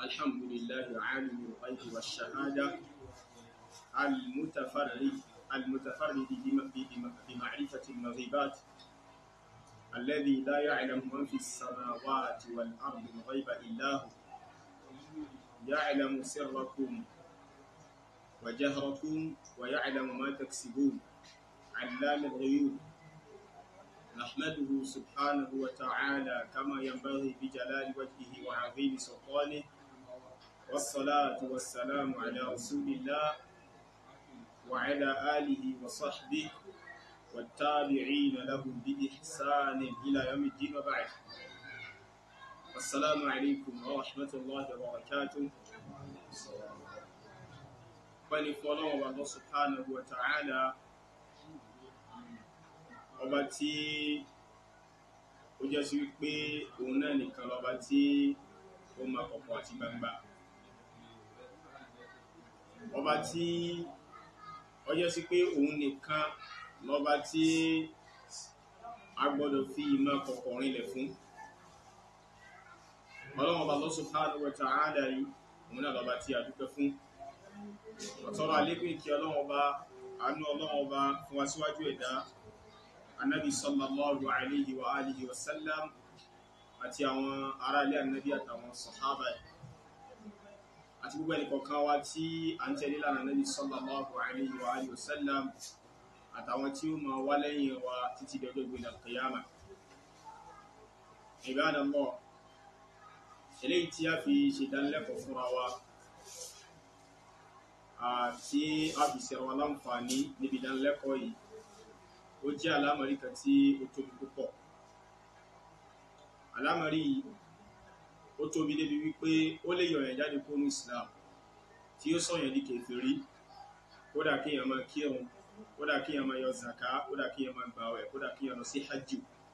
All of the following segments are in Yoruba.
الحمد لله عالم الغيب والشهادة المتفرد المتفرد بم- بم- بمعرفة المغيبات الذي لا يعلم من في السماوات والأرض الغيب إلا هو يعلم سركم وجهركم ويعلم ما تكسبون علام الغيوب نحمده سبحانه وتعالى كما ينبغي بجلال وجهه وعظيم سلطانه والصلاة والسلام على رسول الله وعلى آله وصحبه والتابعين لهم بإحسان إلى يوم الدين وبعد السلام عليكم ورحمة الله وبركاته فنفولون الله سبحانه وتعالى ọba tí ó jẹ́ sí wípé òun náà nìkan lọ́ba tí ó máa kọ̀kọ̀ àti gbangba ọba tí ó jẹ́ sí pé òun nìkan lọ́ba tí a gbọ́dọ̀ fi ìmọ̀ kọ̀kọ̀ rinlẹ̀ fún ọlọ́run ọba Allah subhanahu wa ta'ala yìí òun náà lọ́ba tí a dúpẹ́ fún ọ̀tọ́rọ̀ àlékún ìkí ọlọ́run ọba àánú ọlọ́run ọba fún wa síwájú ẹ̀dá anabi sallallahu alayhi wa alihi wa sallam àti àwọn ará ilé anabi àtàwọn sahaba ẹ̀ àti gbogbo ẹnìkọ̀ọ̀kan wa tí a ń tẹ̀lé lánàá anabi sallallahu alayhi wa alihi wa sallam àtàwọn tí ó máa wá lẹ́yìn wa títí dọjọ́ gbẹ̀dẹ̀ al-qiyama ibadallah eléyìí tí a fi ṣèdánilẹ́kọ̀ọ́ fúnra wa àti a fi ṣe wa láǹfààní níbi ìdánilẹ́kọ̀ọ́ yìí ó jẹ́ àlámọ̀rí kan tí ó tóbi púpọ̀ àlámọ̀rí yìí ó tóbi débi wípé ó lè yọ̀yàn jáde kó ní Islam tí ó sọ̀yàn di kèfèrí kódà kí èèyàn máa kírun kódà kí èèyàn máa yọ zaka kódà kí èèyàn máa gbààwẹ̀ kódà kí èèyàn lọ sí hajj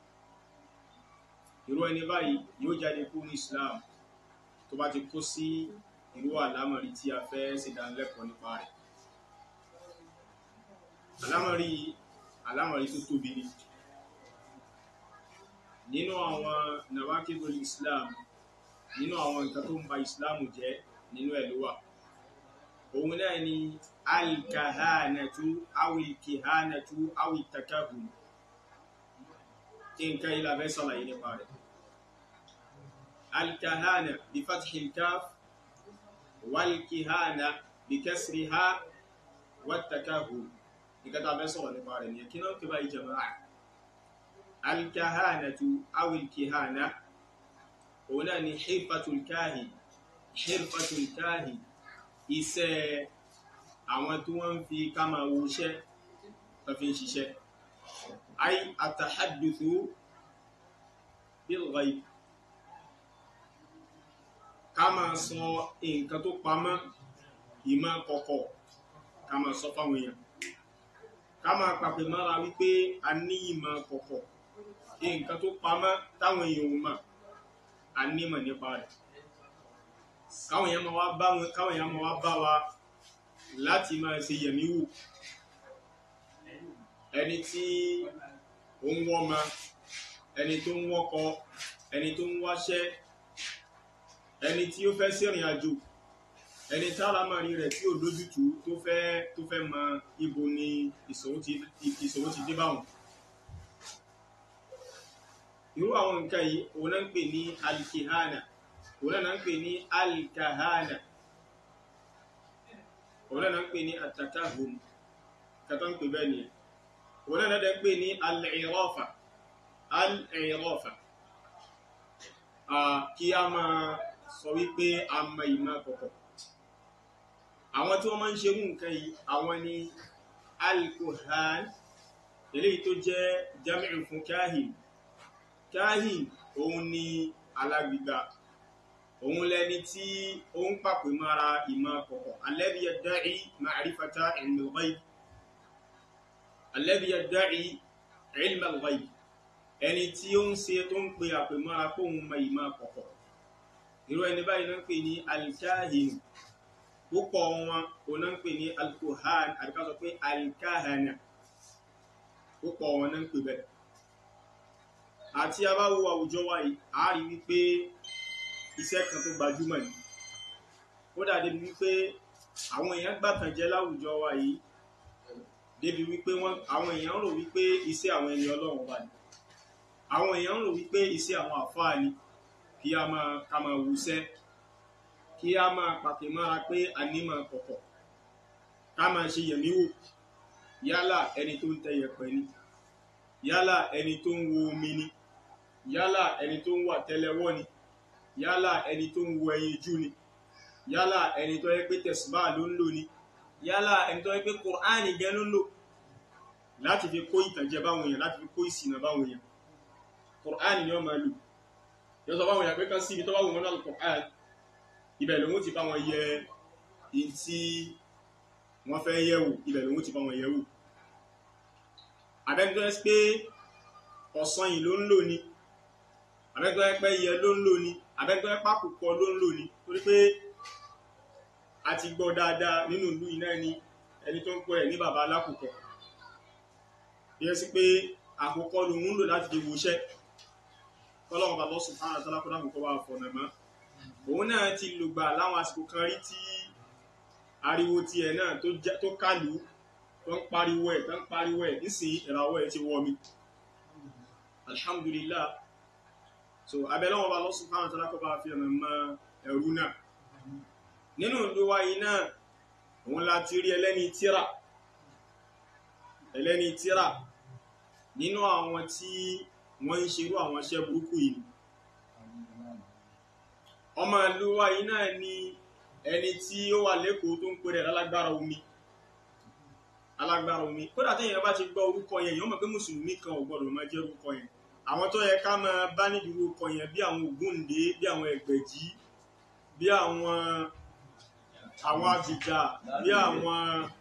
irú ẹni báyìí yóò jáde kó ní Islam tó bá ti kó sí irú àlámọ̀rí tí a fẹ́ ṣèdánilẹ́kọ̀ọ́ nípa rẹ̀ àlámọ̀rí yìí alámọ̀rí tó tóbi ni nínú àwọn nawakidul islam nínú àwọn nǹkan tó ń ba islam jẹ́ nínú ẹ̀ ló wà òun náà ni alkahanatu awilkihanatu awitakahun kí nǹkan yìí la fẹ́ sàlàyé nípa rẹ̀ alkahana bí fathil kaf walkihana bí kasriha watakahun nǹkan tá a fẹ́ sọ̀rọ̀ nípa rẹ̀ nìyẹn kí náà kí báyìí jama'a alkahanatu awil kihana òun náà ni hirfatul kahin hirfatul kahin iṣẹ́ àwọn tí wọ́n ń fi ká máa wo iṣẹ́ tó fi ń ṣiṣẹ́ ay atahaduthu bil ghaib ká máa sọ nǹkan tó pamọ́ ìmọ̀ kọ̀kọ̀ ká máa sọ fáwọn èèyàn ká máa pàpè mára wípé a ní ìmọ̀ kọ̀kọ̀ nǹkan tó pamọ́ táwọn èèyàn ò mọ̀ a nímọ̀ nípa rẹ̀ káwọn èèyàn máa wá bá wọn káwọn èèyàn máa wá bá wa láti máa ṣe yẹ̀mí wò ẹni tí ó ń wọ́mọ ẹni tó ń wọ́kọ ẹni tó ń wáṣẹ́ ẹni tí ó fẹ́ ṣèrìn àjò ẹni tálámàrí rẹ̀ tí ò lójútùú tó fẹ́ tó fẹ́ mọ ibo ni ìṣòro ti ìṣòro ti dé báwọn. irú àwọn nǹkan yìí òun náà ń pè ní alikihana òun náà ń pè ní alikahana òun náà ń pè ní atakahun kátó ń pè bẹ́ẹ̀ nìyẹn òun náà ń pè ní al-irafa al-irafa kí a máa sọ wípé a mọ ìmọ̀ kọ̀kọ̀ àwọn tí wọ́n máa ń ṣe mú nǹkan yìí àwọn ni alkohan eléyìí tó jẹ́ jami'u fún kahin kahin òun ni alágbígbà òun lẹni tí ó ń pàpè mára ìmọ̀ kọ̀kọ̀ alladhi yadda'i ma'rifata ilmi al-ghaib alladhi yadda'i ilmi al-ghaib ẹni tí ó ń ṣe tó ń pe àpè mára kóhun mọ ìmọ̀ kọ̀kọ̀ irú ẹni báyìí náà ń pè ní alkahin púpọ̀ wọn o náà ń pè ní alkohan àbíká sọ pé alkahana púpọ̀ wọn náà ń pè bẹ́ẹ̀ àti abáwo àwùjọ wa yìí a rí wípé iṣẹ́ kan tó gbajúmọ̀ ni kódà débi wípé àwọn èèyàn gbàtànjẹ láwùjọ wa yìí débi wípé wọn àwọn èèyàn rò wípé iṣẹ́ àwọn ẹni Ọlọ́run wà ní àwọn èèyàn rò wípé iṣẹ́ àwọn àfáà ni kí a máa ká máa wúṣẹ́ kí a máa pàtẹ mára pé a ní máa kọ̀kọ̀ ká máa ṣe yẹ̀mí wò yálà ẹni tó ń tẹ yẹ̀pẹ̀ ni yálà ẹni tó ń wo omi ni yálà ẹni tó ń wà tẹ́lẹ̀wọ́ ni yálà ẹni tó ń wo ẹyin jú ni yálà ẹni tó yẹ pé tẹ̀sùbá ló ń lò ni yálà ẹni tó yẹ pé kùránì gẹ́ ló ń lò láti fi kó ìtànjẹ báwọn èèyàn láti fi kó ìsìnà báwọn èèyàn kùránì ni wọ́n máa lò yọ sọ báwọn èèyàn pé kan sí ibi tó bá wù wọn náà kùránì ibẹ̀ lòun ti bá wọn yẹ in tí wọ́n fẹ́ yẹ̀wò ibẹ̀ lòun ti bá wọn yẹ̀wò abẹ́ni tó yẹ pé ọ̀sán yìí ló ń lò ní abẹ́ni tó yẹ pé yẹ ló ń lò ní abẹ́ni tó yẹ pákùkọ ló ń lò ní torí pé a ti gbọ́ dáadáa nínú ìlú iná ẹni ẹni tó ń pọ̀ ẹ̀ ní bàbá alákùkọ yẹ sí pé àkùkọ lòun ń lò láti fi wòṣẹ́ kọ́lọ́wọ́n bàbá subhanahu wa ta'ala kó dáhùn kó wà fọ̀nà mọ́ òun náà ti lùgbà láwọn àsìkò kan rí tí ariwo tiẹ̀ náà tó kálù tó ń pariwo ẹ̀ tó ń pariwo ẹ̀ nísìnyí ìràwọ̀ ẹ̀ ti wọ̀ mi alhamdulillah so abẹ́lẹ́wọ̀n bá Allah subhanahu wa ta'ala kó bá fi ọ̀nà mọ́ ẹ̀rú náà nínú ìlú wa yìí náà òun la ti rí ẹlẹ́ni tíra ẹlẹ́ni tíra nínú àwọn tí wọ́n ń ṣerú àwọn iṣẹ́ burúkú yìí ọmọ ìlú wa yìí náà ni ẹni tí ó wà lẹ́kọ̀ọ́ tó ń pèrè alágbára omi alágbára omi kódà tí èèyàn bá ti gbọ́ orúkọ yẹn èèyàn mọ̀ pé mùsùlùmí kan ò gbọ́dọ̀ máa jẹ́ orúkọ yẹn àwọn tó yẹ ká máa bá nídìí orúkọ yẹn bí àwọn Ògúndé bí àwọn Ẹgbẹ̀jì bí àwọn àwọn Abìjà bí àwọn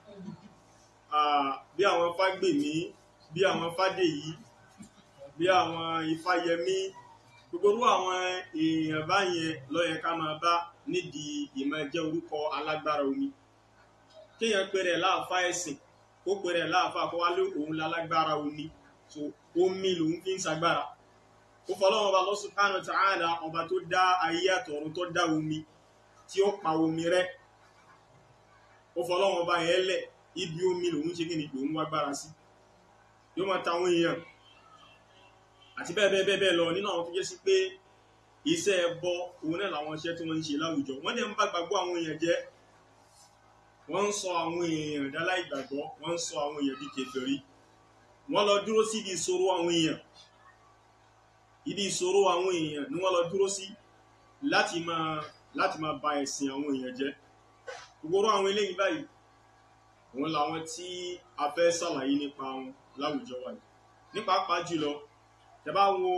bí àwọn Fágbèmí bí àwọn Fádèyí bí àwọn Ifáyẹmí gbogbo orú àwọn èèyàn báyẹn ló yẹ ká máa bá nídìí ìmọ̀ jẹ́ orúkọ alágbára omi kéèyàn pèrè láàfá ẹ̀sìn kó pèrè láàfá kó wá lé òun lálágbára omi so omi lòun fi ń sagbára ó fọlọ́wọ́n ọba Allah subhanahu wa ta'ala ọba tó dá ayé àtọ̀run tó dá omi tí ó pa omi rẹ́ ó fọlọ́wọ́n ọba yẹn lẹ̀ ibi omi lòun ṣe kí ni lòun wá gbára sí yóò máa ta àwọn èèyàn àti bẹ́ẹ̀ bẹ́ẹ̀ bẹ́ẹ̀ lọ nínú àwọn tó jẹ́ sí pé iṣẹ́ ẹbọ òun náà làwọn iṣẹ́ tí wọ́n ń ṣe láwùjọ wọ́n dẹ̀ ń bá gbàgbọ́ àwọn èèyàn jẹ́ wọ́n ń sọ àwọn èèyàn dálá ìgbàgbọ́ wọ́n ń sọ àwọn èèyàn bí kèfèrí wọ́n lọ dúró sí ibi ìṣòro àwọn èèyàn ibi ìṣòro àwọn èèyàn ni wọ́n lọ dúró sí láti máa láti máa ba ẹ̀sìn àwọn èèyàn jẹ́ gbogbo àwọn eléyìí báyìí òun làwọn tí a fẹ́ ṣàlàyé nípa wọn láwùjọ wa yìí nípa pàápàá jùlọ tẹ́ bá wo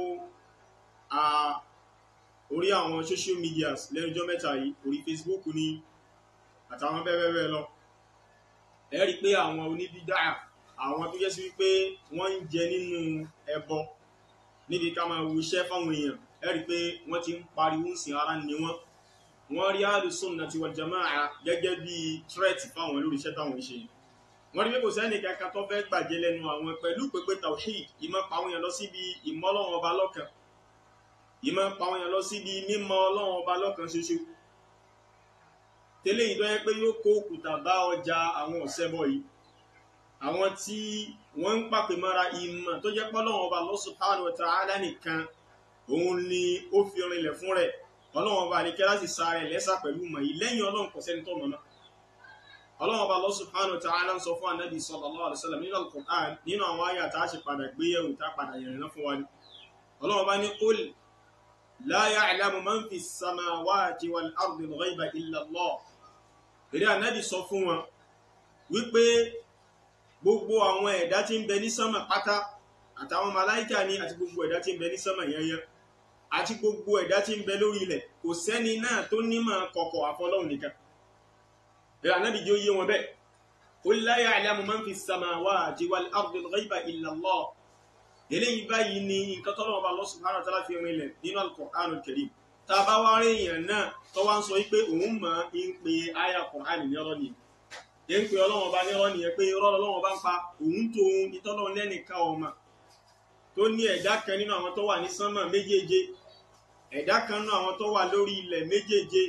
orí àwọn social media lẹ́nujọ́ mẹ́ta yìí orí Facebook ni àtàwọn bẹ́ẹ̀ bẹ́ẹ̀ lọ ẹ rí i pé àwọn oníbídà àwọn tó jẹ́ sí wípé wọ́n ń jẹ nínú ẹbọ níbi ká máa wo iṣẹ́ fáwọn èèyàn ẹ rí i pé wọ́n ti ń pariwo ń sin ara ni wọ́n wọ́n rí Ahlus-Sunnah wal Jamā'ah gẹ́gẹ́ bí threat fáwọn lórí iṣẹ́ táwọn ṣe wọ́n rí pé kò sẹ́ni kankan tó fẹ́ gbàjẹ́ lẹ́nu àwọn pẹ̀lú pépé tawhid ìmọ̀ pàwọn èèyàn lọ síbi ìmọ̀ Ọlọ́run ọba lọ́kan ìmọ̀ pàwọn èèyàn lọ síbi mímọ̀ Ọlọ́run ọba lọ́kan ṣoṣo tẹ́lẹ̀ yìí tó yẹ pé yóò kó òkúta bá ọjà àwọn ọ̀sẹ́bọ yìí àwọn tí wọ́n ń pàpè mọ́ra ìmọ̀ tó jẹ́ pọ́lọ́run ọba Allah subhanahu wa ta'ala nìkan òun ni ó fi rinlẹ̀ fún rẹ̀ Ọlọ́run ọba àdékẹ́ láti sa rẹ̀ lẹ́sà pẹ̀lú mọ̀ yìí lẹ́yìn Ọlọ́run kò sẹ́ni tó mọ̀ náà Ọlọ́run ọba Allah subhanahu wa ta'ala ń sọ fún Ànábì sallallahu alaihi wasallam nínú Al-Qur'an nínú àwọn àyà tá a ṣe padà gbéyẹ̀wò tá a padà yẹ̀rẹ̀ náà fún wa ni Ọlọ́run ọba ní qul la ya'lamu man fi s-samawati wal-ardi al-ghayba illa Allah èrè ànábì sọ fún wọn wípé gbogbo àwọn ẹ̀dá tí ń bẹ ní sánmà pátá àtàwọn màláìkà ni àti gbogbo ẹ̀dá tí ń bẹ ní sánmà yẹnyẹn àti gbogbo ẹ̀dá tí ń bẹ lórí ilẹ̀ kò sẹ́ni náà tó nímọ̀ kọ̀kọ̀ àfọlọ́hùn nìkan èrè ànábì jẹ́ oyé wọn bẹ́ẹ̀ qul la ya'lamu man fi s-samawati wal-ardi al-ghayba illa Allah eléyìí báyìí ni nǹkan tọ́lọ́wọ́ bá Allah subhanahu wa ta'ala fi rinlẹ̀ nínú al-Qur'anul Karim tá a bá wá rí èèyàn náà tó wá ń sọ wípé òun mọ̀ ń pe àyà Kùránì nírọ́ ni ẹ̀ ń pe ọlọ́wọ́n bá nírọ́ ni ẹ̀ pé irọ́ ọlọ́wọ́n bá ń pa òun tó ohun ìtọ́lọ́wọ́n lẹ́nìkan ọmọ tó ní ẹ̀dá kan nínú àwọn tó wà ní sánmà méjèèje ẹ̀dá kan nínú àwọn tó wà lórí ilẹ̀ méjèèje kò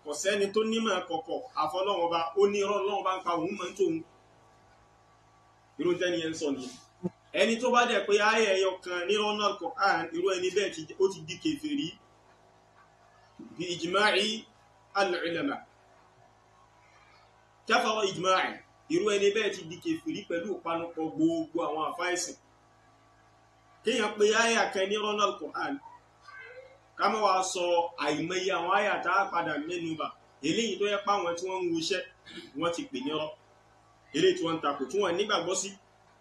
kò sẹ́ni tó nímọ̀ kọ̀kọ̀ àfọlọ́wọ́n ọba ó ní irọ́ ọlọ́wọ́n bá ń pa òun máa ń tóun irú tẹ́ni yẹn ń sọ nìyẹn ẹni tó bá dẹ̀ pé ayé ẹyọ kan ní ọ̀nà Al-Qur'an irú ẹni bẹ́ẹ̀ ó ti di kèfèrí bí ijma'i al-ulama kafara ijma'i irú ẹni bẹ́ẹ̀ ti di kèfèrí pẹ̀lú ìpanupọ̀ gbogbo àwọn àfáìsìn kéèyàn pé ayé kan ní ọ̀nà Al-Qur'an ká má wàá sọ àìmọye àwọn ayé àtà padà mẹ́nu bà eléyìí tó yẹ pé àwọn tí wọ́n ń wuṣẹ́ wọ́n ti pè ní ọ̀rọ̀ eléyìí tí wọ́n ń takò tí wọ́n nígbàgbọ́ sí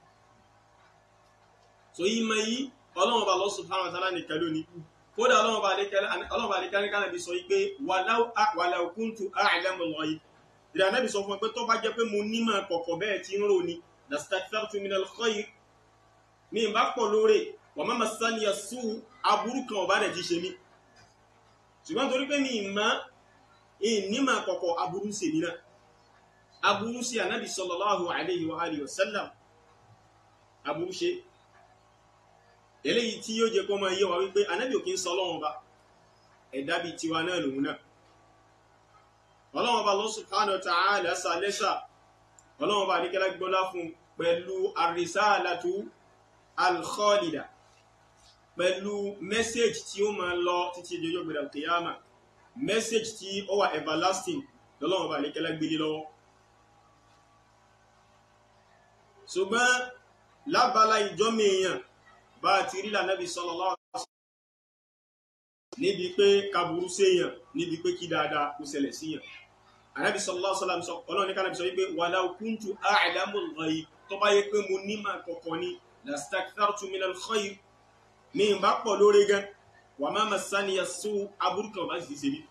so yìí mọ yìí ọlọ́run ọba Allah subhanahu wa ta'ala nìkan lónìí kódà ọlọ́run ọba àdékẹ́lẹ́ ní kánàbí sọ pé walau kuntu a'lamul ghaib ìdá anábì sọ fún ẹ pé tó bá jẹ́ pé mo nímọ̀ kọ̀kọ̀ bẹ́ẹ̀ tí ń rò ní lastakthartu minal khayr mi bá pọ̀ lóore wa ma massaniya su' aburú kan ọba rẹ̀ ti ṣe mí ṣùgbọ́n torí pé mi ìmọ̀ ìnímọ̀ kọ̀kọ̀ aburú sí mi náà aburú sí anábì sallallahu alayhi wa alihi wa sallam aburú ṣe eléyìí tí yóò jẹ kó máa yé wa wípé anábì ò kí ń sọ ọlọ́run ba ẹ̀dá bíi tiwa náà lòun náà ọlọ́run ba Allah subhanahu wa ta'ala sàlẹ́sà ọlọ́run ba àdékẹ́lá gbọ́lá fún pẹ̀lú ar-risalatu al-khalida pẹ̀lú mẹ́sẹ̀jì tí ó máa lọ títí ìjọjọ́ gbẹ̀dẹ̀ kìyàmà mẹ́sẹ̀jì tí ó wà everlasting lọ́lọ́run ba àdékẹ́lá gbélé lọ́wọ́ ṣùgbọ́n lábala ìjọ́mọ̀ èèyàn bá ti rí lànàbí sallallahu alaihi wasallam níbi pé kaburú séèyàn níbi pé kí dáadáa kó ṣẹlẹ̀ síyàn ànábì sallallahu alaihi wasallam sọ ọlọ́run ní kánàbí sọ wípé walau kuntu a'lamul ghaib tó bá yẹ pé mo nímọ̀ kọ̀kọ̀ ni lastakthartu minal khayr ní ìbá pọ̀ lórí gan wa ma massaniya su' aburú kan bá sì ṣe bí.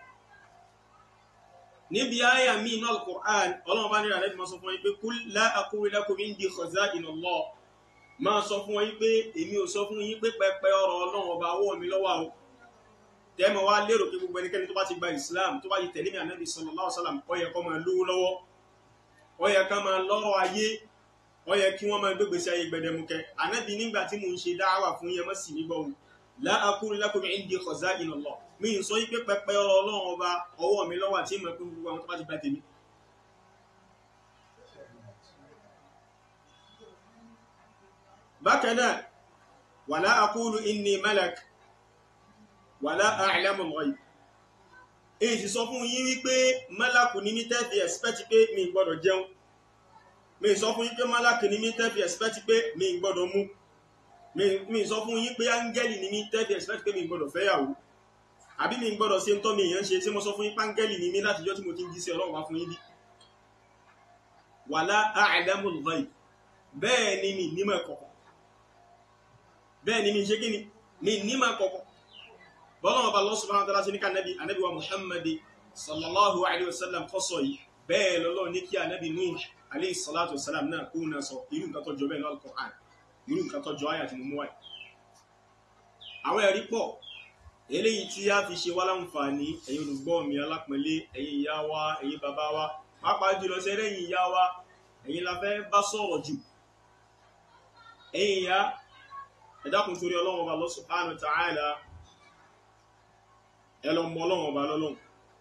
níbi àyà mi inú al-Qur'an ọlọ́run bá nílò ànábì máa sọ fún wọn pé kul la aqulu lakum indi khaza'inullah máa sọ fún wọn yín pé èmi ò sọ fún yín pé pẹpẹ ọ̀rọ̀ Ọlọ́run ọba ọwọ́ mi lọ́wọ́ o tẹmọ wá lérò pé gbogbo ẹnikẹ́ni tó bá ti gba Islam tó bá ti tẹ̀lé mi ànábì sallallahu alaihi wasallam ó yẹ kó máa lówó lọ́wọ́ ó yẹ ká máa lọ́rọ̀ ayé ó yẹ kí wọ́n máa gbégbé sí ayé gbẹdẹmukẹ ànábì nígbà tí mò ń ṣe dáwà fún yẹn mọ́ sí nígbà wò la aqulu lakum indi khaza'inullah mi ì sọ yín pé pẹpẹ ọ̀rọ̀ Ọlọ́run ọba ọwọ́ mi lọ́wọ́ àti ìmọ̀ pé gbogbo àwọn tó bá ti gba tèmi bákanáà wàlá akúlù inni malak wàlá a'lamul ghaib èyí sì sọ fún yín wípé malaku ní mí tẹ́fì ẹ̀spẹ́tì pé mi gbọ́dọ̀ jẹun mi sọ fún yín pé malaku ní mí tẹ́fì ẹ̀spẹ́tì pé mi gbọ́dọ̀ mú mi sọ fún yín pé áńgẹ́lì ní mí tẹ́fì ẹ̀spẹ́tì pé mi gbọ́dọ̀ fẹ́yàwó àbí mi gbọ́dọ̀ ṣe ń tọ́ mi èèyàn ṣe tí mo sọ fún yín páńgẹ́lì ní mí látijọ́ tí mo ti ń jí sí ọlọ́run wá fún yín bí wàlá a'lamul ghaib bẹ́ẹ̀ ni mi nímọ̀ kọ̀kọ̀ bẹ́ẹ̀ ni mi ṣe kí ni mi ní máa kọ̀kọ̀ bọ́lọ́wọ́ bá Allah subhanahu wa ta'ala sí ní ká nẹ́bí anẹ́bí wa Muhammadi sallallahu alaihi wasallam kọ́sọ̀ yìí bẹ́ẹ̀ lọ́lọ́ ní kí anẹ́bí Nuh alaihi salatu wasalam náà kó náà sọ irú nǹkan tó jọ bẹ́ẹ̀ lọ́lọ́ Qur'an irú nǹkan tó jọ ayà tí mo mú wáyé àwọn ẹ̀rí pọ̀ eléyìí tí a fi ṣe wá láǹfààní ẹ̀yin olùgbọ́ mi alápẹ̀lẹ́ ẹ̀yin ìyá wa ẹ̀yin bàbá wa pàápàá jùlọ sẹ́rẹ́ ẹ̀yin ìyá wa ẹ̀yin la fẹ́ bá sọ̀rọ̀ jù ẹ̀yin ìyá ẹ dákun torí ọlọ́run ọba Allah subhanahu wa ta'ala ẹ lọ mọ ọlọ́run ọba lọ́lọ́run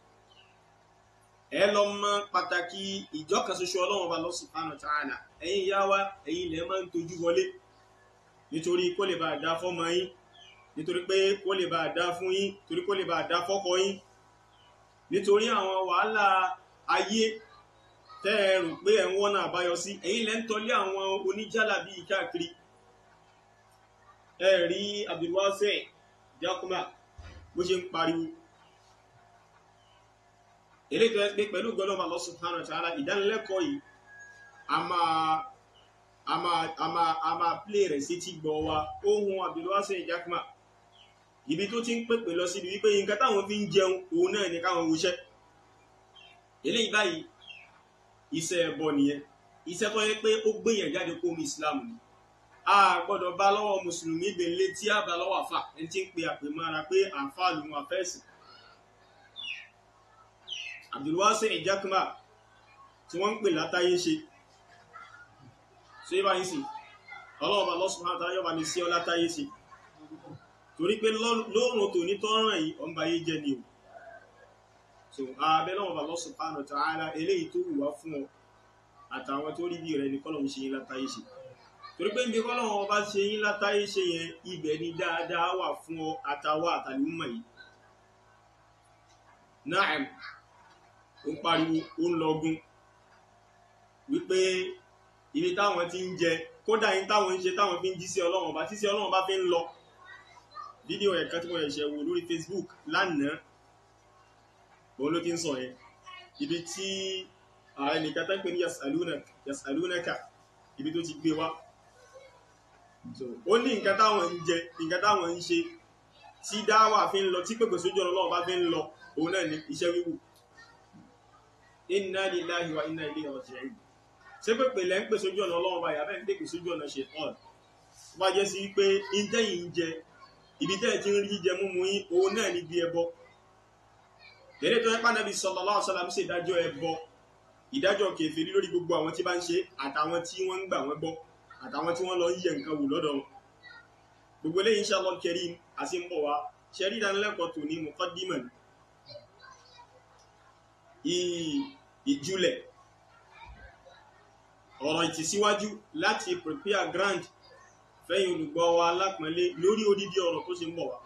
ẹ lọ mọ pàtàkì ìjọkan ṣoṣo ọlọ́run ọba Allah subhanahu wa ta'ala ẹ̀yin ìyá wa ẹ̀yin ilẹ̀ máa ń tojú wọlé nítorí kó lè bá a dá fọ́mọ yín nítorí pé kó lè bá a dá fún yín torí kó lè bá a dá fọ́kọ yín nítorí àwọn wàhálà ayé tẹ́ ẹ rò pé ẹ̀ ń wọ́nà àbáyọ sí ẹ̀yin lẹ́ ń tọ́lé àwọn oníjàlábí káàkiri ẹ rí Abdulwasi Jakuma bó ṣe ń pariwo eré tó ẹ pé pẹ̀lú gbọ́dọ̀ Allah subhanahu wa ta'ala ìdánilẹ́kọ̀ọ́ yìí a máa a máa a máa a máa plé rẹ̀ sí ti gbọ́ wa ohun Abdulwasi Jakuma ibi tó ti ń pèpè lọ síbi wípé nǹkan táwọn fi ń jẹun òun náà ní káwọn wuṣẹ́ eléyìí báyìí iṣẹ́ ẹbọ nìyẹn iṣẹ́ tó yẹ pé ó gbéyàn jáde kó omi Islam ni a gbọ́dọ̀ bá lọ́wọ́ mùsùlùmí gbèlè tí a bá lọ́wọ́ àfà ẹni tí ń pe àpè mára pé àǹfà lòun àfẹ́sì Abdulwasi Jakuma tí wọ́n ń pè látàyé ṣe ṣe bá yín sí ọlọ́ọ̀bà lọ́sùn máa tàyọ̀ bá mi sí ọ látàyé ṣe torí pé lóòrùn tòní tọ́ràn yìí ọ̀nba yé jẹ ni o so abẹ́ náà Allah subhanahu wa ta'ala eléyìí tó wù wá fún ọ àtàwọn tó rí bí rẹ ní kọ́lọ̀ ń ṣe yín látàyè ṣe torí pé níbi kọ́lọ̀ wọn bá ṣe yín látàyè ṣe yẹn ibẹ̀ ni dáadáa wà fún ọ àtàwọn àtàlùmọ̀ yìí Naam ó ń pariwo ó ń lọgun wípé ibi táwọn ti ń jẹ kódà yín táwọn ń ṣe táwọn fi ń jí sí ọlọ́run ọba tí sí ọlọ́run ọba fi ń lọ fídíò ẹ̀ka tí mo ṣẹ̀ṣẹ̀ wò lórí Facebook lánàá òun ló ti ń sọ yẹn ibi tí ààrẹ nìkan tó ń pè ní yasalunaka ibi tó ti gbé wá so ó ní nǹkan táwọn ń jẹ nǹkan táwọn ń ṣe tí dáwà fi ń lọ tí pèpè sójú ọ̀nà ọlọ́run bá fi ń lọ òun náà ní iṣẹ́ wíwù inna lillahi wa inna ilayhi raji'un ṣé pèpè lẹ́ ń pè sójú ọ̀nà ọlọ́run bá yà bẹ́ẹ̀ ń pèpè sójú ọ̀nà ṣe tọ́ọ̀nù wá jẹ́ sí pé ìtẹ́yìn ń jẹ ibi tẹ́ ẹ̀ ti ń rí jíjẹ múmu yín òun náà ní bí ẹbọ lẹ́lẹ́ tó yẹ pé Ànábì sallallahu alaihi wasallam ṣe ìdájọ́ ẹbọ ìdájọ́ kèfèrí lórí gbogbo àwọn tí bá ń ṣe àtàwọn tí wọ́n ń gbà wọ́n gbọ́ àtàwọn tí wọ́n lọ ń yẹ nǹkan wò lọ́dọ̀ wọn gbogbo eléyìí inshallah karim àti ń bọ̀ wá ṣẹ́rí ìdánilẹ́kọ̀ọ́ tó ní muqaddimah ìjúlẹ̀ ọ̀rọ̀ ìtìsíwájú láti prepare ground fẹ́yìn olùgbọ́ wa lápọ̀nlé lórí odidi ọ̀rọ̀ tó ṣe ń bọ̀ wá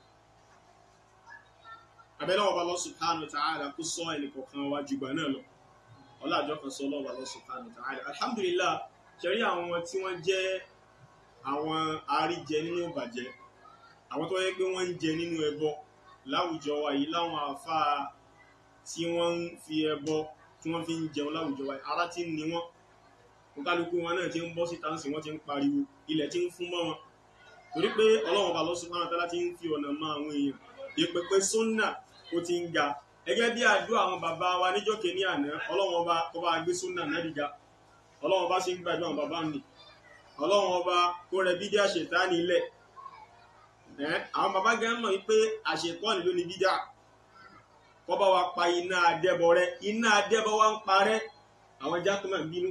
abẹ́lẹ́ ọba Allah subhanahu wa ta'ala kó sọ ẹnì kọ̀ọ̀kan wa jùgbà náà lọ ọlájọ́ kan sọ lọ́wọ́ Allah subhanahu wa ta'ala alhamdulillah ṣẹ̀rí àwọn tí wọ́n jẹ́ àwọn àríjẹ nínú ìbàjẹ́ àwọn tó yẹ pé wọ́n ń jẹ nínú ẹbọ láwùjọ wa yìí láwọn àfáà tí wọ́n ń fi ẹbọ tí wọ́n fi ń jẹun láwùjọ wa yìí ara ti ń ni wọ́n kálukú wọn náà ti ń bọ́ síta sí wọ́n ti ń pariwo ilẹ̀ ti ń fún mọ́ wọn torí pé ọlọ́run bá lọ́sùn fún àtàlá ti ń fi ọ̀nà mọ àwọn èèyàn ìpèpè sunna ó ti ń ga gẹ́gẹ́ bí àdúrà àwọn bàbá wa níjọ́ kìíní àná ọlọ́run ọba kó bá gbé sunna náà dìga ọlọ́run ọba sì ń gbàdúrà àwọn bàbá mi ọlọ́run ọba kó rẹ bídí àṣetánì ilẹ̀ àwọn bàbá gẹ́gẹ́ mọ̀ wípé àṣetánì ló ní bídà kó bá wa pa iná adẹ́bọ rẹ iná adẹ́bọ wa ń parẹ́ àwọn jákèmọ̀ ń bínú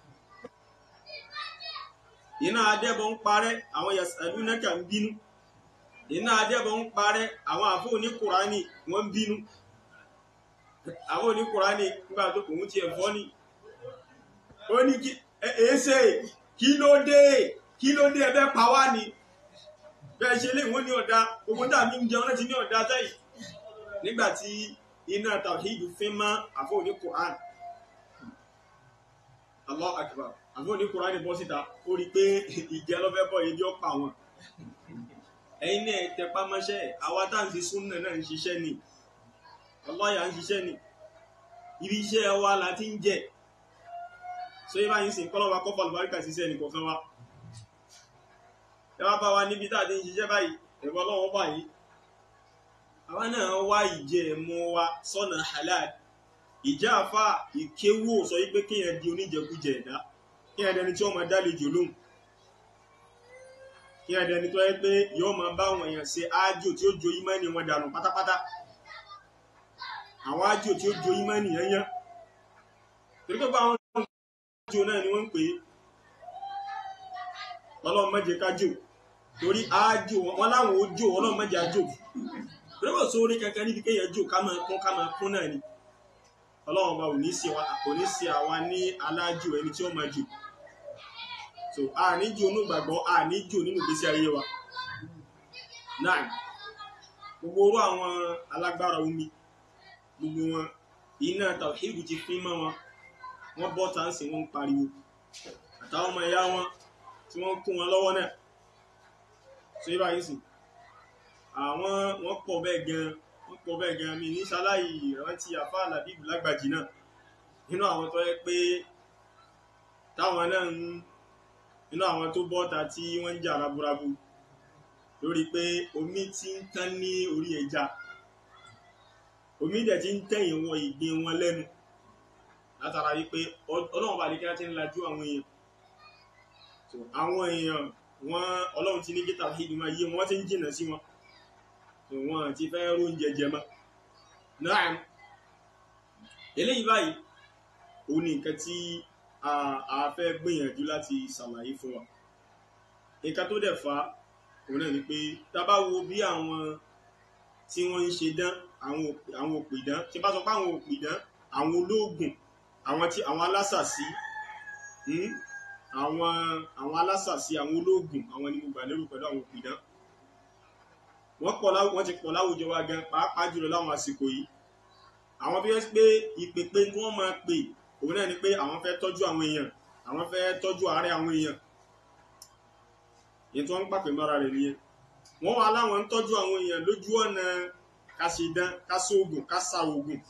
iná adẹ́bọ̀ ń parẹ́ àwọn yasalunaka ń bínú iná adẹ́bọ̀ ń parẹ́ àwọn àfọ́ òní kùránì wọ́n ń bínú àwọn òní kùránì nígbà tó kò ń tiẹ̀ fọ́ ni ó ní kí èéṣe kí ló dé kí ló dé ẹbẹ́ pa wá ni bẹ́ẹ̀ ṣe lè wọ́n ní ọ̀dà gbogbo tá a mi ń jẹun láti ní ọ̀dà sẹ́yìn nígbà tí iná tàwíìdù fín mọ́ àfọ́ òní kùránì Allah akbar àbí òní kùránì bọ́ síta ó rí i pé ìjẹ́ lọ́fẹ́ bọ̀ yìí bí ó pa wọn. ẹ̀yin náà tẹpá mọ́ṣẹ́ àwa tá à ń fi súnà náà ń ṣiṣẹ́ ni ọlọ́yà ń ṣiṣẹ́ ni ibi iṣẹ́ wa la ti ń jẹ so yìí báyìí sìn kọ́lọ́ wa kọ́fà lùbáríkà ṣiṣẹ́ nìkọ̀ọ̀kan wa. ẹ wá bá wa níbi tá a ti ń ṣiṣẹ́ báyìí ẹ̀rọ ọlọ́wọ́ báyìí àwa náà wá ìjẹ́ ẹ̀mú wa sọ́nà halal ìjà àfa ìkéwò sọ yìí pé kéèyàn di oníjẹkújẹ ẹ̀dá kí ẹdẹni tí ó máa dálejò lóhùn kí ẹdẹni tó yẹ pé yóò máa bá àwọn èèyàn ṣe ájò tí ó jo ìmánì wọn dànù pátápátá àwọn ájò tí ó jo ìmánì yẹn yẹn torí pé báwọn ájò náà ni wọ́n ń pè é ọlọ́run má jẹ́ ká jò torí ájò wọn láwọn ó jò ọlọ́run má jẹ́ ájò torí pé sórí kankan níbi kéèyàn jò ká máa kún ká máa kún náà ni ọlọ́run ọba ò ní sí àwa ní alájò ẹni tí ó máa jò so a ní jò nínú ìgbàgbọ́ a ní jò nínú ìgbésí ayé wa náà gbogbo orú àwọn alágbára omi gbogbo wọn iná tàwíìdù ti fín mọ́ wọn wọ́n bọ́ tá ń sìn wọ́n ń pariwo àtàwọn ọmọ ẹ̀yà wọn tí wọ́n kún wọn lọ́wọ́ náà so yíba yìí sìn àwọn wọ́n pọ̀ bẹ́ẹ̀ gan wọ́n pọ̀ bẹ́ẹ̀ gan mi ní sáláì ìrántí àfáà làbíbù lágbàjì náà nínú àwọn tó yẹ pé táwọn náà ń nínú àwọn tó bọ́ta tí wọ́n ń jà raburabu lórí pé omi ti ń tán ní orí ẹja omi dẹ̀ ti ń tẹ̀yìn wọ ìgbín wọn lẹ́nu látara wípé ọlọ́run bá lè kí wọ́n ti ń lajú àwọn èèyàn àwọn èèyàn wọn ọlọ́run ti ní kí tàwíìdì máa yé wọn ti ń jìnnà sí wọn wọn ti fẹ́ róúnjẹ jẹ mọ́ náà eléyìí báyìí òun ni nǹkan tí a fẹ́ gbìyànjú láti ṣàlàyé fún wa nǹkan tó dẹ̀ fa òun náà ni pé tá bá wo bí àwọn tí wọ́n ń ṣe dán àwọn òpìdán tí bá sọ pé àwọn òpìdán àwọn olóògùn àwọn tí àwọn alásàsí àwọn àwọn alásàsí àwọn olóògùn àwọn ni mo gbà lérò pẹ̀lú àwọn òpìdán wọ́n pọ̀ wọ́n ti pọ̀ láwùjọ wa gan pàápàá jùlọ láwọn àsìkò yìí àwọn tó yẹ pé ìpèpè tí wọ́n máa pè òun náà ni pé àwọn fẹ́ tọ́jú àwọn èèyàn àwọn fẹ́ tọ́jú àárẹ̀ àwọn èèyàn èyí tí wọ́n ń pàpè mọ́ra rẹ̀ nìyẹn wọ́n wà láwọn ń tọ́jú àwọn èèyàn lójú ọ̀nà kásìdán kásóògùn kásàògùn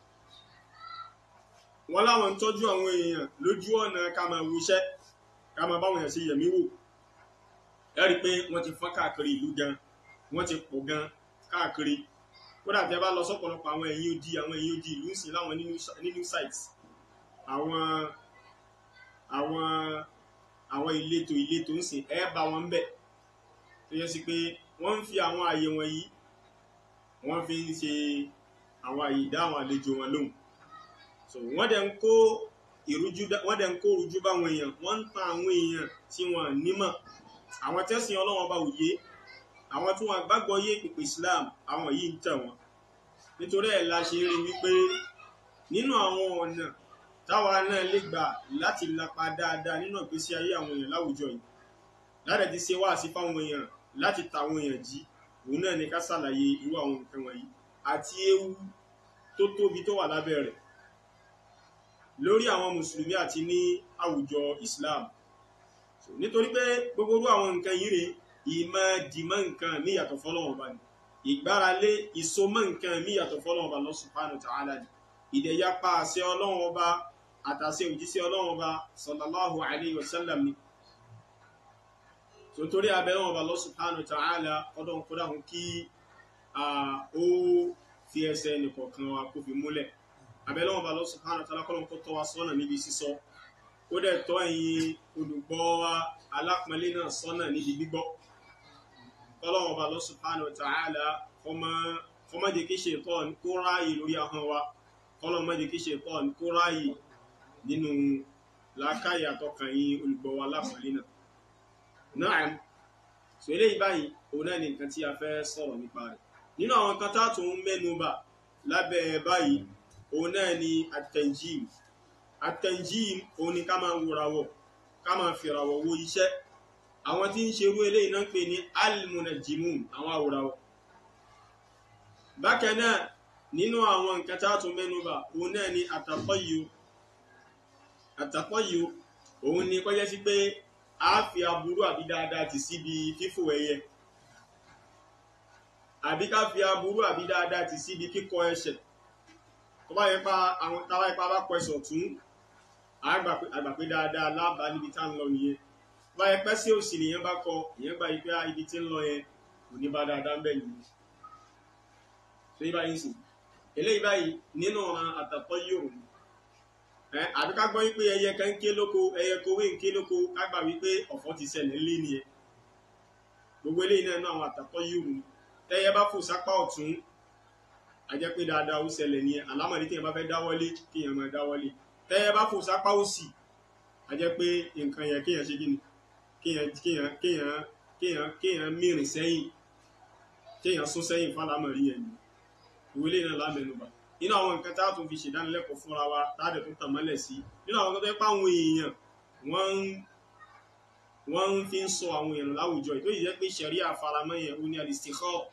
wọ́n láwọn ń tọ́jú àwọn èèyàn lójú ọ̀nà ká máa wuṣẹ́ ká máa báwọn èèyàn ṣe yẹ̀mí wò ẹ rí i pé wọ́n ti fọ́n káàkiri ìlú gan wọ́n ti pọ̀ gan káàkiri kódà tẹ́ bá lọ sọ́pọ̀lọpọ̀ àwọn ẹ̀yìn odi àwọn ẹ̀yìn odi ìlú ń sìn láwọn nínú sites àwọn àwọn àwọn ìletò ìletò ń sìn ẹ bá wọn bẹ̀ tó yẹ sí pé wọ́n ń fi àwọn àyè wọ̀nyí wọ́n fi ń ṣe àwọn àyè dá àwọn àlejò wọn lóhùn so wọ́n dẹ̀ ń kó ìrújú wọ́n dẹ̀ ń kó ìrújú báwọn èèyàn wọ́n ń tan àwọn èèyàn tí wọ́n nímọ̀ àwọn tẹ́sìn ọlọ́wọ́n bá òye àwọn tí wọ́n gbàgbọ́ yé pípé Islam àwọn yìí ń tẹ̀ wọ́n nítorí ẹ̀ la ṣe rí wípé nínú àwọn ọ̀nà táwa náà lè gbà láti lapa dáadáa nínú ìgbésí ayé àwọn èèyàn láwùjọ yìí láti ti ṣe wáàsí fáwọn èèyàn láti ta àwọn èèyàn jí òun náà ní ká ṣàlàyé irú àwọn nǹkan wọ̀nyí àti ewu tó tóbi tó wà lábẹ́ rẹ̀ lórí àwọn mùsùlùmí àti ní àwùjọ Islam nítorí pé gbogbo irú àwọn nǹkan yìí rèé ìmọ̀ dìmọ̀ nǹkan mí yàtọ̀ fọ́lọ́wọ́n bá ní ìgbáralé ìsomọ̀ nǹkan mí yàtọ̀ fọ́lọ́wọ́n bá Allah subhanahu wa ta'ala ní ìdẹ̀yapa àṣẹ ọlọ́wọ́n ọba àtàṣẹ òjíṣẹ́ ọlọ́wọ́n ọba sallallahu alayhi wa sallam ni so torí abẹ́rẹ́ wọn bá Allah subhanahu wa ta'ala ọdún kódà hún kí ó fi ẹsẹ̀ nìkọ̀ọ̀kan wa kó fi múlẹ̀ abẹ́rẹ́ wọn bá Allah subhanahu wa ta'ala kọ́lọ́n kó tọ́ wa sọ́nà níbi sísọ ó dẹ̀ tọ́ ẹ̀yin olùgbọ́ wa alápọ̀nlé náà sọ́nà níbi gbígbọ́ kọ́lọ́wọ́n bá Allah subhanahu wa ta'ala kọ́mọ́ jẹ́ kí ṣaitan kó ráàyè lórí ahọ́n wa kọ́lọ́wọ́n má jẹ́ kí ṣaitan kó ráàyè nínú làákàyè àtọkàn yín olùgbọ́ wa alápọ̀nlé náà náà so eléyìí báyìí òun náà ni nǹkan tí a fẹ́ sọ̀rọ̀ nípa rẹ̀ nínú àwọn nǹkan tá a tún mẹ́nu bà lábẹ́ báyìí òun náà ni at-tanjim at-tanjim òun ni ká máa wòràwọ̀ ká máa fìràwọ̀ wo iṣẹ́ àwọn tí ń ṣerú eléyìí náà ń pè ní al-munajjimun àwọn àwòràwọ̀ bákan náà nínú àwọn nǹkan tá a tún mẹ́nu bà òun náà ni at-tatayyur at-tatayyur òun ni kọjá sí pé a fi aburú àbí dáadáa ti síbi fífò ẹyẹ àbí ká fi aburú àbí dáadáa ti síbi kíkọ ẹsẹ̀ tó bá yẹ pa àwọn táwa ipa bá kọ ẹsẹ̀ ọ̀tún àgbà pé dáadáa lábàá níbi tá ń lọ nìyẹn tó bá yẹ pẹ́ sí òsì nìyẹn bá kọ ìyẹn gba ipe ibi tí ń lọ yẹn kò ní bá dáadáa ń bẹ̀ nìyẹn tó yí báyìí sìn eléyìí báyìí nínú ọ̀ràn àtàtọ́ yóò ní àbí ká gbọ́ wípé ẹyẹ kan ń ké lóko ẹyẹ kowé ń ké lóko ká gbà wípé ọ̀fọ̀ ti ṣẹlẹ̀ ńlé nìyẹn gbogbo eléyìí náà náà àwọn àtàkọ́ yìí rù tẹ́yẹ bá fò sápá ọ̀tún a jẹ́ pé dáadáa ó ṣẹlẹ̀ nìyẹn àlámọ̀dé téèyàn bá fẹ́ dáwọ́lé kéèyàn máa dáwọ́lé tẹ́yẹ bá fò sápá òsì a jẹ́ pé nǹkan yẹn kéèyàn ṣe kíni kéèyàn kéèyàn kéèyàn kéèyàn kéèyàn mìrìn sẹ́yìn kéèyàn sún sẹ́yìn fálámọ̀rí yẹn ni ìwé eléyìí náà lámẹ́nubà nínú àwọn nǹkan tá a tún fi ṣèdánilẹ́kọ̀ọ́ fúnra wa tá a dẹ̀ tún tàmọ́lẹ̀ sí nínú àwọn nǹkan tó yẹ pé àwọn èèyàn wọ́n ń wọ́n ń fi ń sọ àwọn èèyàn láwùjọ ìtò yìí jẹ́ pé ṣẹ̀rí àfaramọ́ yẹn ó ní al-istikhara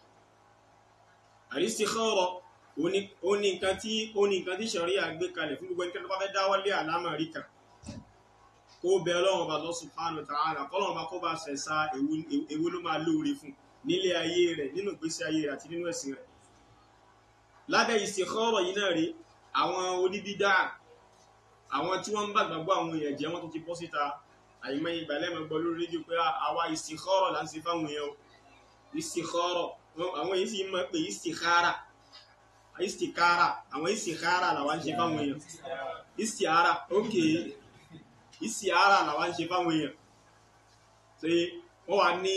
al-istikhara ó ní nǹkan tí ó ní nǹkan tí ṣẹ̀rí àgbé kalẹ̀ fún gbogbo ẹnikẹ́ni tó bá fẹ́ dáwọ́lé àlámọ̀rí kan kó bẹ Ọlọ́run ọba Allah subhanahu wa ta'ala kọ́lọ́run ọba kó bá ṣẹ̀ṣà èwo ló máa lóore fún nílé ayé rẹ̀ nínú ìgbésí ayé rẹ̀ àti nínú ẹ̀sìn rẹ̀ lábẹ́ istikhara yìí náà rí àwọn oníbídà àwọn tí wọ́n ń bá gbàgbọ́ àwọn èèyàn jẹ́ wọ́n tó ti bọ́ síta àyìnbá ìgbà lẹ́mọ̀ gbọ́ lórí rédíò pé àwa istikhara là ń ṣe fáwọn èèyàn o istikhara àwọn èyí sì mọ̀ pé istikhara istikhara àwọn istikhara làwa ń ṣe fáwọn èèyàn istikhara ok istikhara làwa ń ṣe fáwọn èèyàn ṣe wọ́n wà ní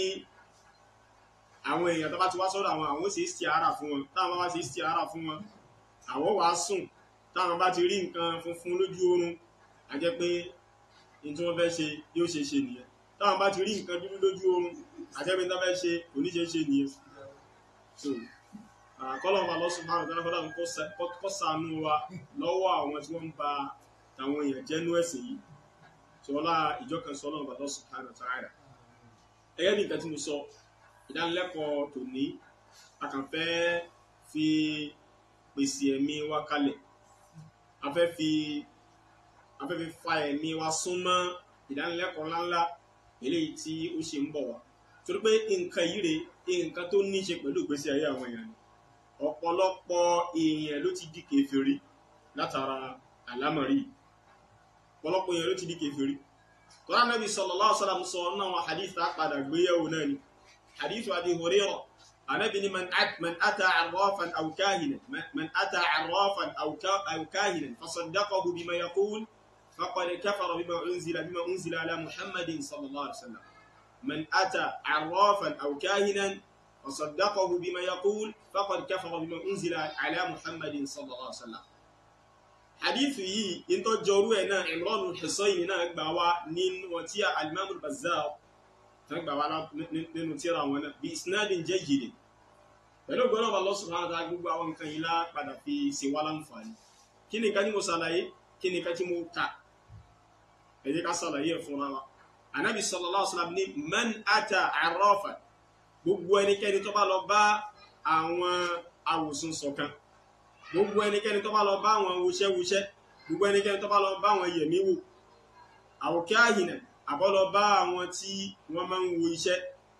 àwọn èèyàn tó bá ti wá sọ́dọ̀ àwọn àwọn ṣe istikhara fún wọn táwọn bá ṣe istikhara fún wọn àwọn wàá sùn táwọn bá ti rí nǹkan funfun lójú oorun a jẹ́ pé ní tí wọ́n fẹ́ ṣe yóò ṣe ṣe nìyẹn táwọn bá ti rí nǹkan dúdú lójú oorun a jẹ́ pé ní wọ́n fẹ́ ṣe oníṣe ṣe nìyẹn so kọ́lọ́mà lọ́sùn márùn tánà fọ́lá kọ́ ṣàánú wa lọ́wọ́ àwọn tí wọ́n ń ba àwọn èèyàn jẹ́nú ẹ̀sìn yìí tí wọ́n lá ìjọ kan sọ lọ́wọ́ lọ́sùn márùn tánà ẹgẹ́ bí nǹkan tí mo sọ ìdánilẹ́kọ̀ọ́ tòní a kàn fẹ́ fi pèsè ẹ̀mí wa kalẹ̀ a fẹ́ fi a fẹ́ fi fa ẹ̀mí wa súnmọ́ ìdánilẹ́kọ̀ọ́ ńláńlá eléyìí tí ó ṣe ń bọ̀ wá torí pé nǹkan yìí rè nǹkan tó ní í ṣe pẹ̀lú ìgbésí ayé àwọn èèyàn ni ọ̀pọ̀lọpọ̀ èèyàn ló ti di kèfèrí látara àlámọ̀rí ọ̀pọ̀lọpọ̀ èèyàn ló ti di kèfèrí tọ́lá Nábì sallallahu alaihi wasallam sọ náà wọn hadith tá padà gbéyàwó náà ni hadith Abi Hurairah Ànábì ní man ata arrafan aw kahinan man ata arrafan aw kahinan fasaddaqahu bima yaqul faqad kafara bima unzila bima unzila ala Muhammadin sallallahu alaihi wasallam man ata arrafan aw kahinan وصدقه بما يقول فقد كفر بما أنزل على محمد صلى الله عليه وسلم حديث يي انتو جورو انا عمران الحصين نا غبا وا نين وتيا الامام البزار تغبا وا نínú tírà wọn náà باسناد جيد pẹ̀lú gbọ́nà Allah subhanahu wa ta'ala gbogbo àwọn nǹkan yìí lá padà fi ṣe wá láǹfààní kí ni ká ní mo ṣàlàyé kí ni ká tí mo kà ẹ jẹ́ ká ṣàlàyé ẹ̀ fúnra wa anabi sallallahu alaihi wasallam ní man ata arrafan gbogbo ẹnikẹ́ni tó bá lọ bá àwọn awòsùn ṣọ̀kan gbogbo ẹnikẹ́ni tó bá lọ bá àwọn wuṣẹ́wuṣẹ́ gbogbo ẹnikẹ́ni tó bá lọ bá àwọn yẹ̀míwò àwòkẹ́ àyìnà àbọ́ lọ bá àwọn tí wọ́n máa ń wo iṣẹ́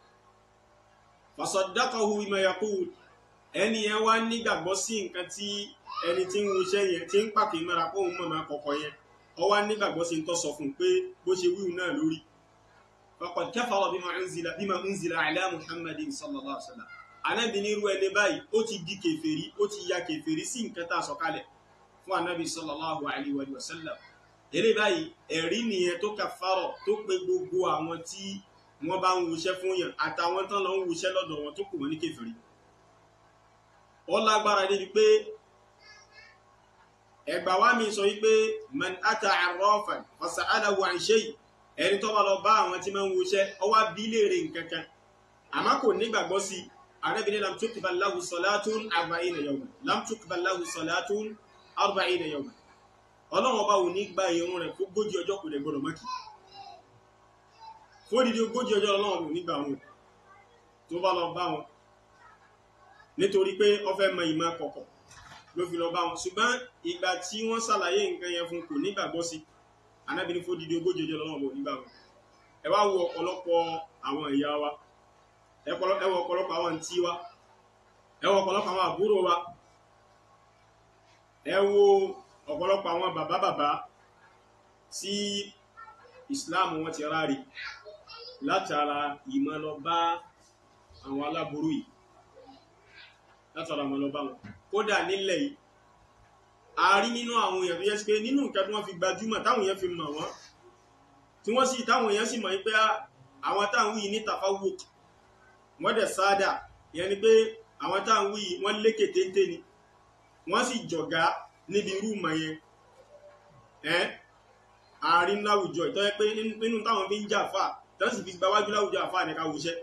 fasaddaqahu bima yaqul ẹni yẹn wá nígbàgbọ́ sí nǹkan tí ẹni tí ń wo iṣẹ́ yẹn tí ń pàpè mọ́ra kó òun mọ̀mọ́ kọ̀kọ̀ yẹn ó wá nígbàgbọ́ sí ń tọ́ sọ fún un pé bó ṣe wíwù náà lórí faqad kafara bima unzila bima unzila ala muhammadin sallallahu alaihi wasallam anabi ní irú ẹni báyìí ó ti di kèfèrí ó ti ya kèfèrí sí nǹkan tá a sọ kalẹ̀ fún anabi sallallahu alaihi wa sallam eré báyìí ẹ̀rí nìyẹn tó kàfàrọ̀ tó pe gbogbo àwọn tí wọ́n bá ń wuṣẹ́ fún yàn àtàwọn tán lọ ń wuṣẹ́ lọ́dọ̀ wọn tó kù wọ́n ní kèfèrí ó lágbára débi pé ẹgbà wa mi sọ wípé man ata arrafan fasa'alahu an shay ẹni tó bá lọ bá àwọn tí máa ń wuṣẹ́ ó wá bi léèrè nǹkan kan àmọ́ kò nígbàgbọ́ sí i arábìnrin lam tukbal lahu salatun arba'ina yawman lam tukbal lahu salatun arba'ina yawman ọlọ́run ọba ò ní gba irun rẹ̀ fún ogójì ọjọ́ kò lè gbọdọ̀ mọ́kì fún odidi ogójì ọjọ́ ọlọ́run ò ní gba wọn tó bá lọ bá wọn nítorí pé ó fẹ́ mọ ìmọ̀ kọ̀kọ̀ ló fi lọ bá wọn ṣùgbọ́n ìgbà tí wọ́n ṣàlàyé nǹkan yẹn fún kò nígbàgbọ́ sí anábìnrin fún odidi ogójì ọjọ́ ọlọ́run ò ní gba wọn ẹ wá wo ọ̀pọ̀lọpọ̀ àwọn ìyá wa ẹ wo ọ̀pọ̀lọpọ̀ àwọn àǹtí wa ẹ wo ọ̀pọ̀lọpọ̀ àwọn àbúrò wa ẹ wo ọ̀pọ̀lọpọ̀ àwọn bàbá bàbá tí Islam wọn ti ráre látara ìmọ̀ lọ bá àwọn aláburú yìí látara ìmọ̀ lọ bá wọn kódà nílẹ̀ yìí a rí nínú àwọn èèyàn tó yẹ sí pé nínú nǹkan tí wọ́n fi gbajúmọ̀ táwọn èèyàn fi mọ̀ wọ́n tí wọ́n sì táwọn èèyàn sì mọ̀ pé àwọn táwọn yìí ní tàfáwò wọ́n dẹ̀ sáádà ìyẹn ni pé àwọn táwọn yìí wọ́n lékè téńté ni wọ́n sì jọ̀gá níbi irú ìmọ̀ yẹn ẹ́ àárín láwùjọ ìtọ́ pé nínú táwọn fi ń jà fà tó sì fi gbáwájú láwùjọ àfà ní ká wùṣẹ́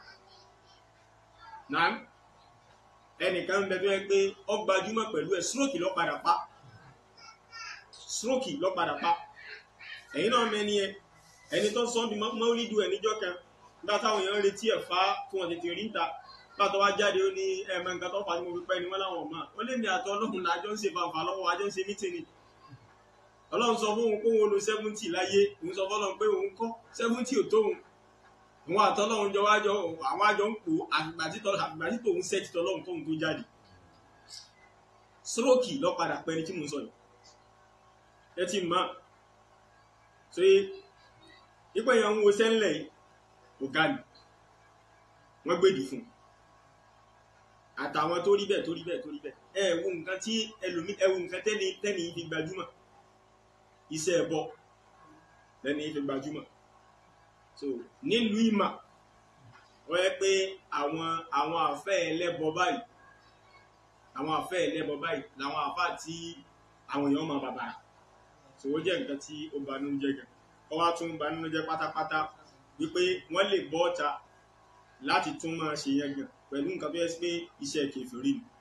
náà ẹnìkan ń bẹ tó yẹ pé ó gbajúmọ̀ pẹ̀lú ẹ̀ stroke ló padà pa stroke ló padà pa ẹ̀yin náà mẹ́ni ẹ ẹni tó sọ bí mọ́lídù ẹ̀ níjọ́ kan nígbà táwọn èèyàn ń retí ẹ̀ fá tí wọ́n tètè rí ń ta pàtó wá jáde ó ní ẹ̀mọ nǹkan tó fà ní mo fi pẹ́ ni wọ́n láwọn ọmọ ó lè mi àtọ́ ọlọ́run lájọ́ ń ṣe fanfà lọ́wọ́ àjọ ń ṣe mítìnì ọlọ́run sọ fún òun pé òun lo seventy láyé òun sọ fọlọ́run pé òun kọ́ seventy ò tóun òun àtọ́lọ́run jọ wájọ àwọn àjọ ń pò àfìgbà tí tòun sẹ́ẹ̀tì tọ́lọ́run tóun tó jáde stroke lọ padà pẹ́ ni tí mo sọ yìí ẹ ti mọ̀ ṣe ipò èèyàn ń wo sẹ́ńlẹ̀ ọ̀gá ni wọ́n gbèdì fún àtàwọn tó rí bẹ́ẹ̀ tó rí bẹ́ẹ̀ tó rí bẹ́ẹ̀ ẹ wo nǹkan tí ẹlòmí ẹ wo nǹkan tẹ́ni tẹ́ni yìí fi gbajúmọ̀ iṣẹ́ ẹ̀bọ tẹ́ni yìí fi gbajúmọ̀ so nílùú ìmà wọ́n yẹ pé àwọn àwọn àfẹ́ ẹlẹ́bọ báyìí àwọn àfẹ́ ẹlẹ́bọ báyìí làwọn àfà tí àwọn èèyàn máa bàbàrà so ó jẹ́ nǹkan tí ó banú jẹ́ gan ọ wá tún banú jẹ́ pátápátá wípé wọ́n lè bọ́ ọ̀ta láti tún máa ṣe yẹn gan pẹ̀lú nǹkan tó yẹ sí pé iṣẹ́ kèfèrí ni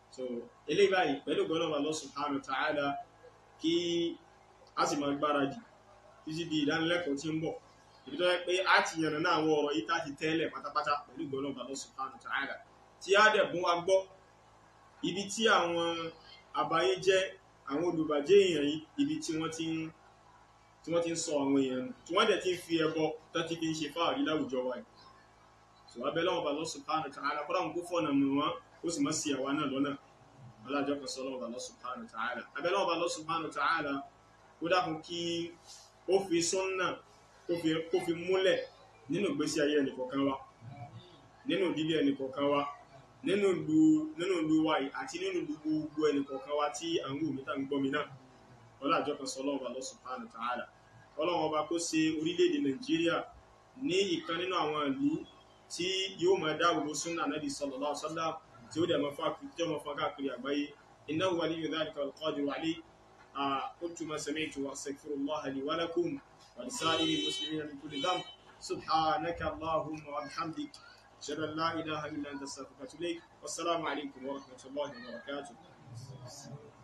so eléyìí báyìí pẹ̀lú gbọ́dọ̀ Allah subhanahu wa ta'ala kí a sì máa gbáradì títí di ìdánilẹ́kọ̀ọ́ tí ń bọ̀ ibi tó yẹ pé a ti yànnà náà àwọn ọ̀rọ̀ yìí tá ti tẹ́lẹ̀ pátápátá pẹ̀lú gbọ́dọ̀ Allah subhanahu wa ta'ala tí a dẹ̀ bún wa gbọ́ ibi tí àwọn àbáyé jẹ́ àwọn olùbàjẹ́ èèyàn yìí ibi tí wọ́n ti ń tí wọ́n ti ń sọ àwọn èèyàn nù tí wọ́n dẹ̀ ti ń fi ẹbọ tó ti fi ń ṣe fáàrí láwùjọ wa yìí sọ abẹ́ lọ́wọ́ bá Allah subhanahu wa ta'ala kọ́ra ń kó fọ́nà mọ̀ wọ́n ó sì má sí àwa náà lọ́nà alájọ́ kan sọ lọ́wọ́ bá Allah subhanahu wa ta'ala abẹ́ lọ́wọ́ bá Allah subhanahu wa ta'ala ó dákun kí ó fi súnnà kó fi múlẹ̀ nínú ìgbésí ayé ẹnìkọ̀ọ̀kan wa nínú ìdílé ẹnìkọ̀ọ̀kan wa nínú ìlú nínú ìlú wa yìí àti nínú ìlú gbogbo ẹnìkọ̀ọ̀kan wa tí à ń wò mí tá ń gbọ́ mi náà ọlájọ́ kan sọ lọ́wọ́ bá Allah subhanahu wa ta'ala ọlọ́run ọba kó ṣe orílẹ̀-èdè nàìjíríà ní ìkan nínú àwọn ìlú tí yóò máa dáwòrò súnà Nabi sallallahu alaihi wasallam tí ó dẹ̀ máa fà tí ó máa fà káàkiri àgbáyé innahu waliyyu dhalika wal-qadiru alayh qultu ma sami'tu wa astaghfirullaha li wa lakum wa lisa'iril muslimina min kulli dhanb subhanaka allahumma wa bihamdik ashhadu an la ilaha illa anta astaghfiruka wa atubu ilayk wassalamu alaykum wa rahmatullahi wa barakatuh